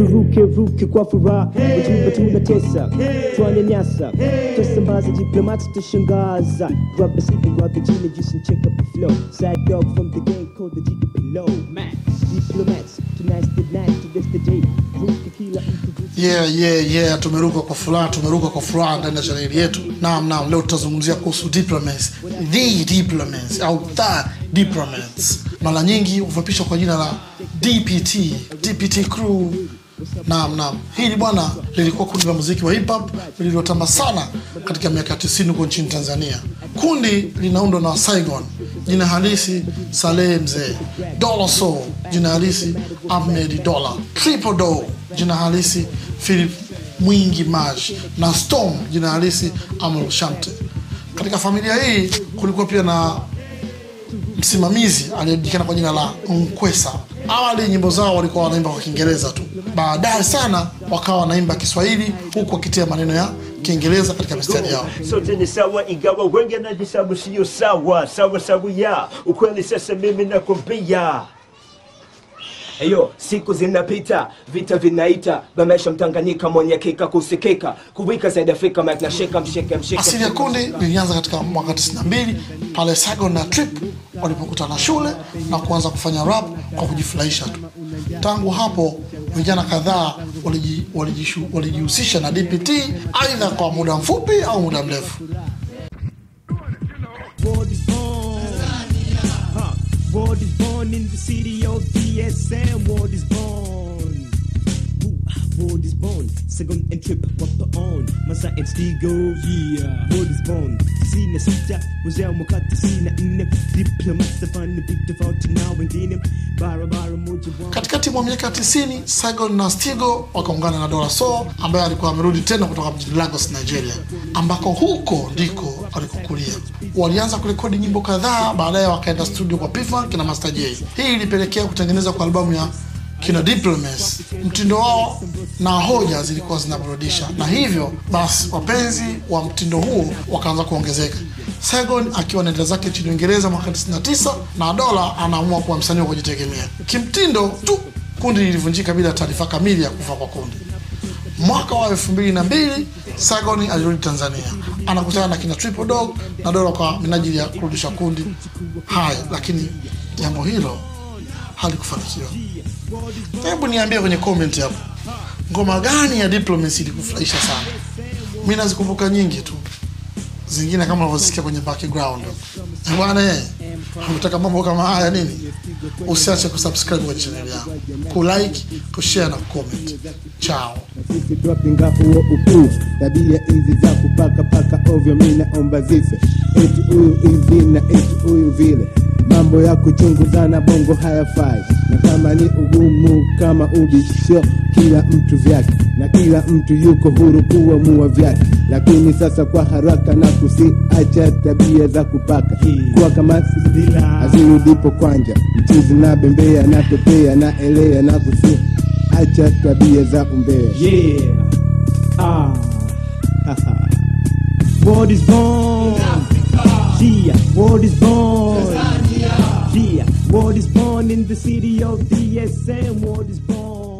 turuke ruke kwa furaha wajumbe tunatesa twanyanyasa twasambaza diplomats tushangaza grab a seat and grab the gin and juice and check up the flow side dog from the gang called the G below diplomats tonight's the night today's the day ruke kila mtu yeah yeah yeah tumeruka kwa furaha tumeruka kwa furaha ndani ya chaneli yetu naam naam leo tutazungumzia kuhusu diplomats the diplomats au the diplomats mara nyingi hufupishwa kwa jina la dpt dpt crew naam naam hili bwana lilikuwa kundi la muziki wa hip hop lililotamba sana katika miaka ya 90 huko nchini tanzania kundi linaundwa na saigon jina halisi saleh mzee dollar soul jina halisi ahmed dollar triple do jina halisi philip mwingi maj na storm jina halisi amul shamte katika familia hii kulikuwa pia na msimamizi aliyejulikana kwa jina la Nkwesa. Awali nyimbo zao walikuwa wanaimba kwa Kiingereza tu, baadaye sana wakawa wanaimba Kiswahili huku wakitia maneno ya Kiingereza katika mistari yao. sote ni sawa ingawa wengi najisabu sio sawa sawa sawa ya ukweli sasa mimi nakwambia Eyo, siku zinapita, vita vinaita, bamesha mtanganyika mwenye kika kusikika, kuwika zaidi Afrika, mic na sheka msheke msheke. Asili ya kundi lilianza katika mwaka 92 pale Saigon na Trip walipokutana shule na kuanza kufanya rap kwa kujifurahisha tu. Tangu hapo vijana kadhaa waliji- walijishu- walijihusisha na DPT aidha kwa muda mfupi au muda mrefu. Ward is born. Huh. Ward is born in the city of DSM. Ward is born. Ooh, Ward is born. Second and trip wapa on. Masa and Stigo. Yeah. Ward is born. Sina sita. Wazee wakati sina nne. Diplomats afanye big tofauti na wengine. Barabara moja wa Katikati mwa miaka 90 Saigon na Stigo wakaungana na Dola Soul ambaye alikuwa amerudi tena kutoka mjini Lagos, Nigeria, ambako huko ndiko alikokulia. Walianza kurekodi nyimbo kadhaa, baadaye wakaenda studio kwa P-Funk na Master J. Hii ilipelekea kutengeneza kwa albamu ya kina Diplomats. Mtindo wao na hoja zilikuwa zinaburudisha, na hivyo basi wapenzi wa mtindo huo wakaanza kuongezeka. Saigon akiwa anaenda zake nchini Uingereza mwaka 99 na Dola anaamua kuwa msanii wa kujitegemea. Kimtindo tu kundi lilivunjika bila taarifa kamili ya kufa kwa kundi. Mwaka wa elfu mbili na mbili Saigon alirudi Tanzania, anakutana na kina Triple Dog na Dola kwa minajili ya kurudisha kundi haya, lakini jambo hilo halikufanikiwa. Hebu niambie kwenye comment hapo, ngoma gani ya Diplomacy ilikufurahisha sana? Mi nazikumbuka nyingi tu, zingine kama unavyosikia kwenye background Eh, bwana. Eh, unataka mambo kama haya nini? Usiache kusubscribe kwenye channel yangu, kulike, kushare na kucomment. Chao. sisi twapinga huo ukuu, tabia hizi za kupaka paka ovyo, mi naomba zife. Eti huyu hivi na eti huyu vile, mambo ya kuchunguzana bongo hayafai, na kama ni ugumu kama ubisho, kila mtu vyake na kila mtu yuko huru kuamua vyake, lakini sasa kwa haraka na kusiacha tabia za kupaka kuwa kama azirudipo kwanja, mchizi na bembea na pepea na elea na kusi acha tabia za umbea. Yeah. Ah. Haha. Ward is born. Yeah. Ward is born. Yeah. Ward is born in the city of DSM. Ward is born.